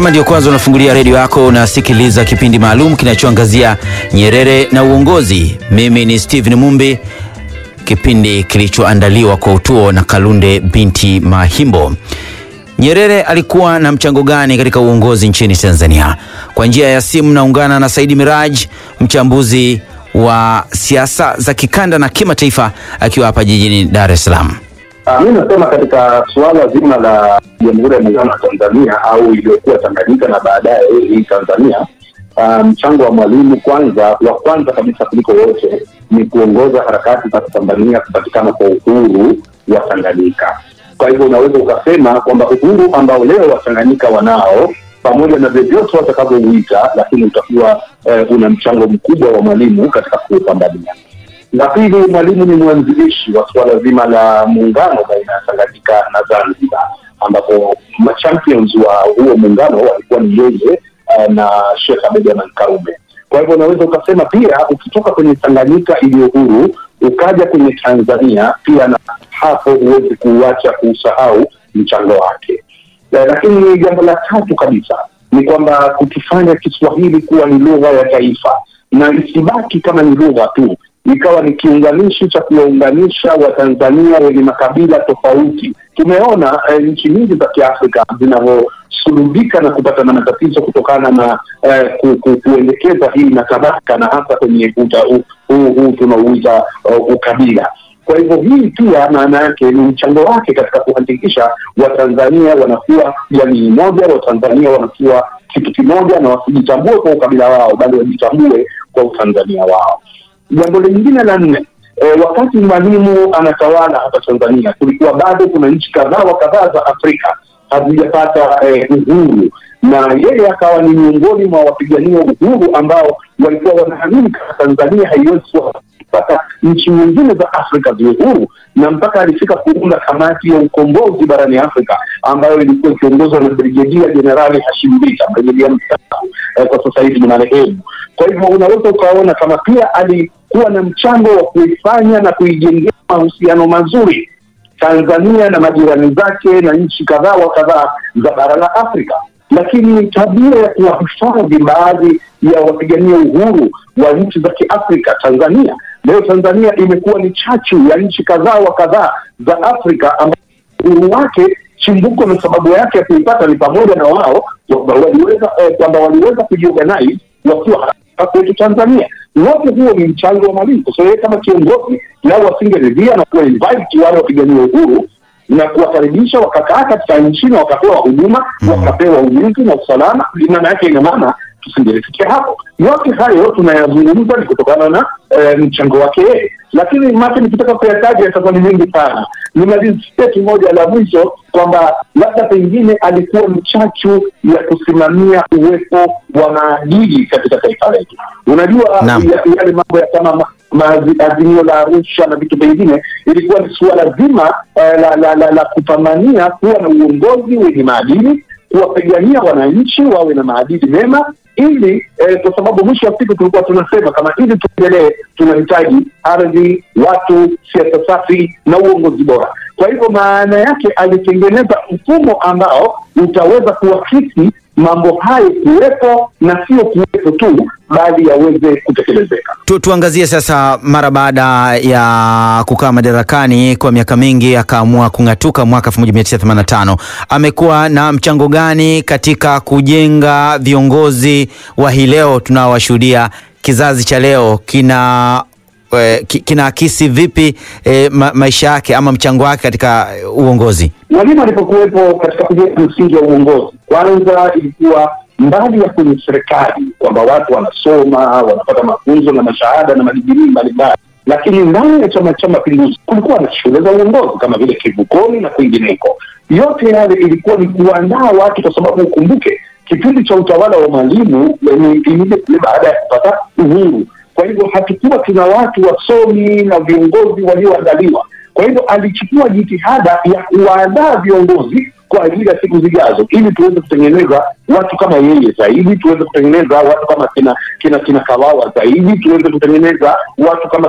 Kama ndio kwanza unafungulia redio yako, unasikiliza kipindi maalum kinachoangazia Nyerere na uongozi. Mimi ni Steven Mumbi, kipindi kilichoandaliwa kwa utuo na Kalunde binti Mahimbo. Nyerere alikuwa na mchango gani katika uongozi nchini Tanzania? Kwa njia ya simu naungana na Saidi Miraj, mchambuzi wa siasa za kikanda na kimataifa, akiwa hapa jijini Dar es Salaam. Mi nasema katika suala zima la Jamhuri ya Muungano wa Tanzania au iliyokuwa Tanganyika na baadaye hii Tanzania, mchango um, wa Mwalimu kwanza, wa kwanza kabisa kuliko wote ni kuongoza harakati za kupambania kupatikana kwa uhuru wa Tanganyika. Kwa hivyo unaweza ukasema kwamba uhuru ambao leo Watanganyika wanao pamoja na vyovyote watakavyouita, lakini utakuwa eh, una mchango mkubwa wa Mwalimu katika kuupambania. La pili, Mwalimu ni mwanzilishi wa suala zima la muungano baina ya Tanganyika na Zanzibar, ambapo machampions wa huo muungano walikuwa ni yeye uh, na Sheikh Abeid Amani Karume. Kwa hivyo unaweza ukasema pia ukitoka kwenye Tanganyika iliyo huru ukaja kwenye Tanzania pia, na hapo huwezi kuuacha kuusahau mchango wake. Lakini jambo la tatu kabisa ni kwamba kukifanya Kiswahili kuwa ni lugha ya taifa na isibaki kama ni lugha tu ikawa ni kiunganishi cha kuwaunganisha Watanzania wenye makabila tofauti. Tumeona eh, nchi nyingi za Kiafrika zinavyosulubika na kupata na matatizo kutokana na eh, ku, ku, kuendekeza hii na tabaka na hasa kwenye huu huu tunauita uh, ukabila. Kwa hivyo hii pia maana yake ni mchango wake katika kuhakikisha Watanzania wanakuwa jamii moja, Watanzania wanakuwa kitu kimoja, na wasijitambue kwa ukabila wao, bali wajitambue kwa utanzania wao. Jambo lingine la nne, e, wakati Mwalimu anatawala hapa Tanzania, kulikuwa bado kuna nchi kadhaa wa kadhaa za Afrika hazijapata e, uhuru, na yeye akawa ni miongoni mwa wapigania uhuru ambao walikuwa wanaamini kama Tanzania haiwezi kupata nchi nyingine za Afrika ziwe huru, na mpaka alifika kuunda kamati ya ukombozi barani Afrika ambayo ilikuwa ikiongozwa na Brigedia Jenerali Hashim Bita, brigedia mstaafu eh, kwa sasa hivi ni marehemu. Kwa hivyo unaweza ukaona kama pia alikuwa na mchango wa kuifanya na kuijengea mahusiano mazuri Tanzania na majirani zake na nchi kadhaa wa kadhaa za bara la Afrika, lakini tabia ya kuwahifadhi baadhi ya wapigania uhuru wa nchi za Kiafrika. Tanzania leo, Tanzania imekuwa ni chachu ya nchi kadhaa wa kadhaa za Afrika ambao uhuru wake chimbuko na sababu yake ya kuipata ni pamoja na wao kwamba waliweza eh, kwamba waliweza kujiorganize wakiwa kwetu Tanzania. Wote huo ni mchango wa Mwalimu, kwa sababu kama kiongozi lao wasingeridhia na kuwa invite wale wapigania uhuru na kuwakaribisha wakakaa katika nchi na wakapewa huduma mm, wakapewa ulinzi na usalama. Maana yake ina maana tusingelifikia hapo. Yote hayo tunayazungumza ni kutokana na e, mchango wake yeye, lakini make nikitaka kuyataja yatakuwa ni mengi sana. Nimalizie kimoja la mwisho kwamba labda pengine alikuwa mchachu ya kusimamia uwepo wa maadili katika taifa letu. Unajua yale mambo ya kama azimio la Arusha na vitu vingine, ilikuwa ni suala zima eh, la, la, la, la kupambania kuwa na uongozi wenye maadili, kuwapigania wananchi wawe na maadili mema ili eh, kwa sababu mwisho wa siku tulikuwa tunasema kama ili tuendelee, tunahitaji ardhi, watu, siasa safi na uongozi bora. Kwa hivyo maana yake alitengeneza mfumo ambao utaweza kuakisi mambo hayo kuwepo na sio kuwepo tu, bali yaweze kutekelezeka. Tu, tuangazie sasa, mara baada ya kukaa madarakani kwa miaka mingi akaamua kung'atuka mwaka 1985. Amekuwa na mchango gani katika kujenga viongozi wa hii leo tunaowashuhudia? Kizazi cha leo kina kinaakisi vipi e, ma, maisha yake ama mchango wake katika uongozi? Mwalimu alipokuwepo katika kujenga msingi wa uongozi, kwanza ilikuwa mbali ya kwenye serikali kwamba watu wanasoma wanapata mafunzo na mashahada na madigrii mbalimbali, lakini ndani ya Chama cha Mapinduzi kulikuwa na shule za uongozi kama vile Kivukoni na kwingineko. Yote yale ilikuwa ni kuandaa watu, kwa sababu ukumbuke kipindi cha utawala wa Mwalimu ni baada ya kupata uhuru kwa hivyo hatukuwa tuna watu wasomi na viongozi walioandaliwa. Kwa hivyo alichukua jitihada ya kuwaandaa viongozi kwa ajili ya siku zijazo, ili tuweze kutengeneza watu kama yeye zaidi, tuweze kutengeneza watu kama kina kina kina Kawawa zaidi, tuweze kutengeneza watu kama